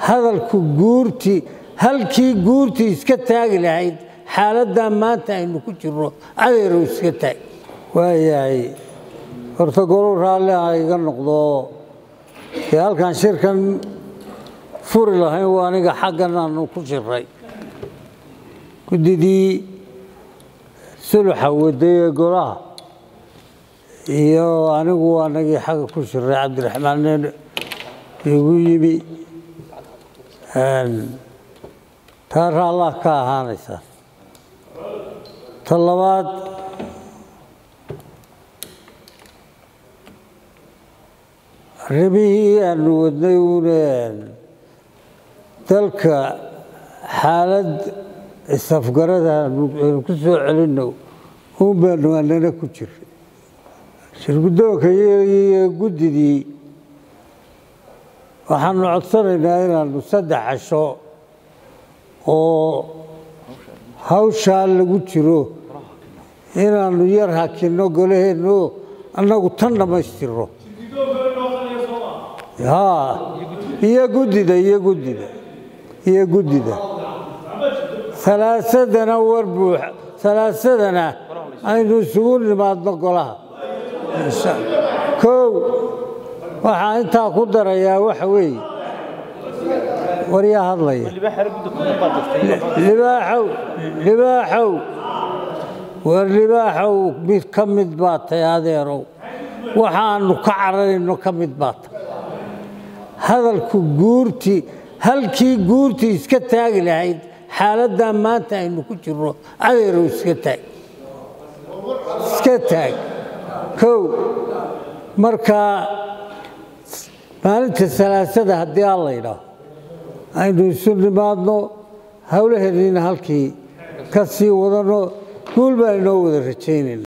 hadalku guurtii halkii guurtii iska taagi lahayd xaaladdaa maanta aynu ku jirno adeerow iska taag waayahay horta golow raalli ha iga noqdo dee halkaan shirkan furi lahayn waa aniga xaggan aanu ku shiray guddidii suluxa waday ee golaha iyo anigu anagii xagga ku shiray cabdiraxmaan nen igu yimi taa raallah ka ahaanaysa ta labaad arrimihii aanu wadnay uune dalka xaalad isafgarada aynu ku soo celinno uun baanu anana ku jiray shirguddoonka iyo guddidii waxaanu codsanaynaa inaanu saddex casho oo hawshaa lagu jiro inaanu yar hakinno golaheenno annagu tan dhammaystirno haa iyo guddida iyo guddida iyo guddida alaasadana war buux alaasadana aynu isugu nimaadno golaha kow waxaa intaa ku darayaa waxa weeye waryaa hadlaya libaaxow libaaxow war libaaxow mid ka mid baa tay adeerow waxaanu ka cararayno ka mid baa tay hadalku guurtii halkii guurtii iska taagi lahayd xaaladdaa maanta aynu ku jirno adeerow iska taag iska taag kow markaa maalinta salaasada haddii aan la ydhaaho aynu isu nimaadno howlaheediina halkii ka sii wadanno guul baan inoo wada rajaynayna